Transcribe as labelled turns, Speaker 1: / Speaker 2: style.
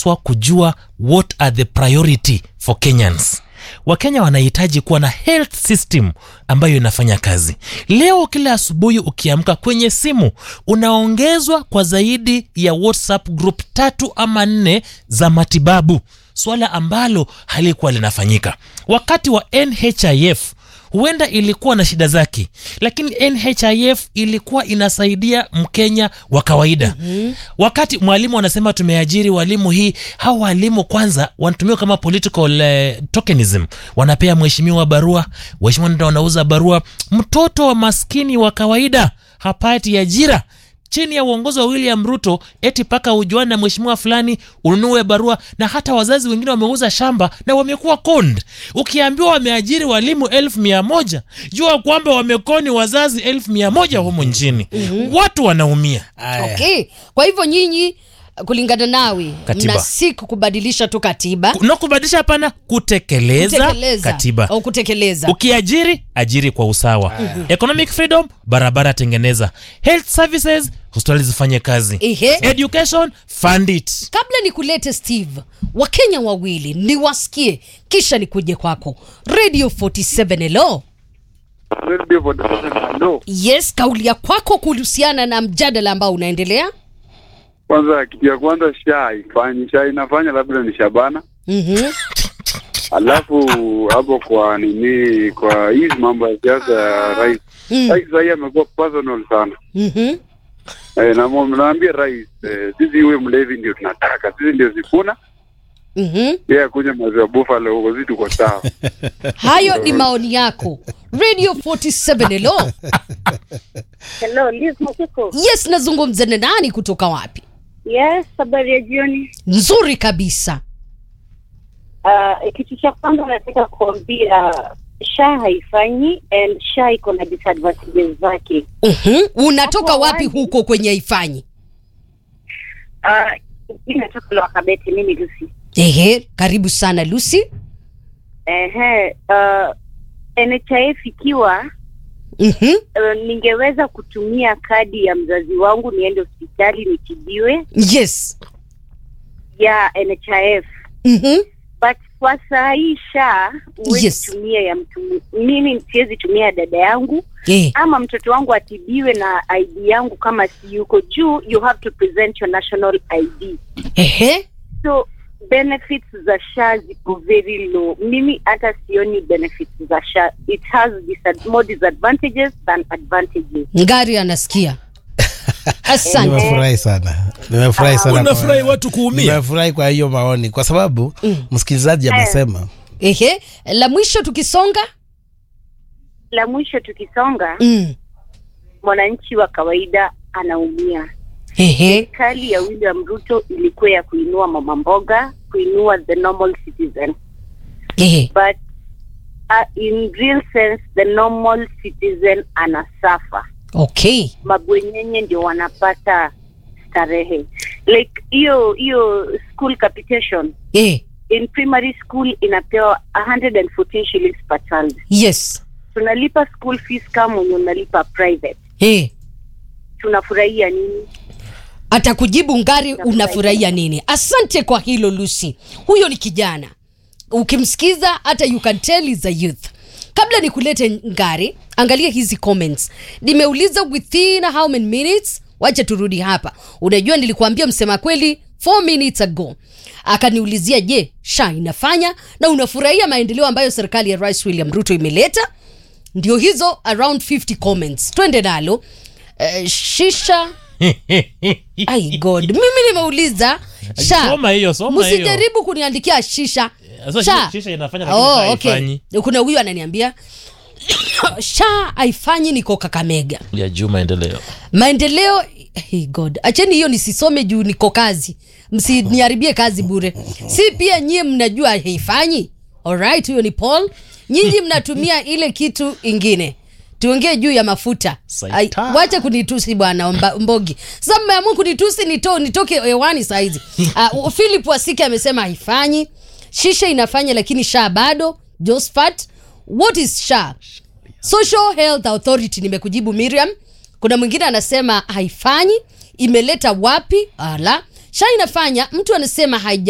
Speaker 1: tunapaswa kujua what are the priority for kenyans wakenya wanahitaji kuwa na health system ambayo inafanya kazi leo kila asubuhi ukiamka kwenye simu unaongezwa kwa zaidi ya whatsapp group tatu ama nne za matibabu swala ambalo halikuwa linafanyika wakati wa nhif huenda ilikuwa na shida zake lakini nhif ilikuwa inasaidia mkenya wa kawaida mm-hmm. wakati mwalimu anasema tumeajiri walimu hii hawa walimu kwanza wanatumiwa kama political uh, tokenism wanapea mheshimiwa barua waheshimiwa ndio wanauza barua mtoto wa maskini wa kawaida hapati ajira chini ya uongozi wa william ruto eti paka ujuani na mheshimiwa fulani ununue barua na hata wazazi wengine wameuza shamba na wamekuwa kond ukiambiwa wameajiri walimu elfu mia moja jua kwamba wamekoni wazazi elfu mia moja humu nchini mm-hmm. watu wanaumia
Speaker 2: Aya.
Speaker 3: okay kwa hivyo nyinyi kulingana nawe
Speaker 1: Katiba.
Speaker 3: mna siku kubadilisha tu katiba
Speaker 1: na kubadilisha hapana kutekeleza,
Speaker 3: kutekeleza
Speaker 1: katiba
Speaker 3: au kutekeleza
Speaker 1: ukiajiri ajiri kwa usawa economic freedom barabara tengeneza health services hospitali zifanye kazi
Speaker 3: Ehe.
Speaker 1: education fund it
Speaker 3: kabla nikulete steve wakenya wawili niwasikie kisha nikuje kwako radio 47 hello
Speaker 4: Radio Vodafone, hello.
Speaker 3: yes kauli ya kwako kuhusiana na mjadala ambao unaendelea
Speaker 4: Kwanza kitu ya kwanza sha haifanyi, sha inafanya labda ni Shabana,
Speaker 3: mm-hmm.
Speaker 4: alafu hapo kwa nini, kwa hizi mambo ya siasa ya rais
Speaker 3: Mm.
Speaker 4: rais sahii amekuwa personal sana
Speaker 3: Mm-hmm.
Speaker 4: eh, na mo- naambia rais eh, sisi huyo mlevi ndio tunataka sisi ndio Sifuna
Speaker 3: Mm-hmm.
Speaker 4: yeye akunywa maziwa buffalo huko, sisi tuko sawa.
Speaker 3: hayo ni maoni yako radio 47 hello
Speaker 5: Hello, Liz Mokiko.
Speaker 3: yes nazungumza na nani kutoka wapi
Speaker 5: Yes, habari ya jioni.
Speaker 3: nzuri kabisa
Speaker 5: Uh, kitu cha kwanza nataka kuambia sha haifanyi and sha iko na disadvantages zake.
Speaker 3: mm-hmm. unatoka
Speaker 5: Hapo
Speaker 3: wapi
Speaker 5: awali-
Speaker 3: huko kwenye haifanyi
Speaker 5: Uh, mi natoka Lwakabete, mimi Lucy.
Speaker 3: ehe karibu sana lucy
Speaker 5: Ehe, uh, NHIF ikiwa
Speaker 3: mm-hmm.
Speaker 5: uh, ningeweza kutumia kadi ya mzazi wangu niende hospitali nitibiwe
Speaker 3: yes
Speaker 5: ya NHIF
Speaker 3: mm-hmm.
Speaker 5: but kwa saa hii sha huwezi
Speaker 3: Yes.
Speaker 5: tumia ya mtu mimi siwezi tumia ya dada yangu
Speaker 3: eh.
Speaker 5: ama mtoto wangu atibiwe na ID yangu kama si yuko juu, you have to present your national ID.
Speaker 3: ehe
Speaker 5: So benefits za SHA ziko very low. Mimi hata sioni benefits za SHA. It has disad more disadvantages than advantages.
Speaker 3: ngari anasikia asante
Speaker 2: nimefurahi sana nimefurahi sana kwa-
Speaker 1: unafurahi watu kuumia
Speaker 2: nimefurahi kwa hiyo maoni kwa sababu msikilizaji amesema
Speaker 3: ehe la mwisho tukisonga
Speaker 5: La mwisho tukisonga,
Speaker 3: mm.
Speaker 5: mwananchi wa kawaida anaumia.
Speaker 3: ehe
Speaker 5: Serikali ya William Ruto ilikuwa ya kuinua mama mboga, kuinua the normal citizen.
Speaker 3: ehe
Speaker 5: but uh, in real sense the normal citizen anasafa
Speaker 3: okay
Speaker 5: mabwenyenye ndio wanapata starehe like hiyo hiyo school capitation
Speaker 3: eh.
Speaker 5: in primary school inapewa 114 shillings per child
Speaker 3: yes
Speaker 5: tunalipa school fees kama mwenye unalipa private
Speaker 3: eh.
Speaker 5: tunafurahia nini
Speaker 3: atakujibu ngari unafurahia nini asante kwa hilo lucy huyo ni kijana ukimsikiza hata you can tell is a youth kabla nikulete ngari angalia hizi comments nimeuliza within how many minutes wacha turudi hapa unajua nilikuambia msema kweli 4 minutes ago akaniulizia je sha inafanya na unafurahia maendeleo ambayo serikali ya rais william ruto imeleta ndio hizo around 50 comments twende nalo uh, shisha ai god mimi nimeuliza sha
Speaker 1: Soma hiyo, soma hiyo.
Speaker 3: msijaribu kuniandikia shisha
Speaker 1: Sasa
Speaker 3: Sha.
Speaker 1: shisha- shisha inafanya lakini sha
Speaker 3: oh, okay.
Speaker 1: haifanyi.
Speaker 3: kuna huyu ananiambia sha haifanyi niko kakamega
Speaker 1: ya juu maendeleo
Speaker 3: maendeleo hey god acheni hiyo nisisome juu niko kazi msiniharibie kazi bure si pia nyie mnajua haifanyi alright huyo ni paul nyinyi mnatumia ile kitu ingine tuongee juu ya mafuta Ai,
Speaker 1: Saita.
Speaker 3: wache kunitusi bwana Mba- mbogi sasa mmeamua kunitusi nito, nitoke hewani sahizi uh, philip wasike amesema haifanyi shisha inafanya lakini sha bado josphat what is sha social health authority nimekujibu miriam kuna mwingine anasema haifanyi imeleta wapi ala sha inafanya mtu anasema haija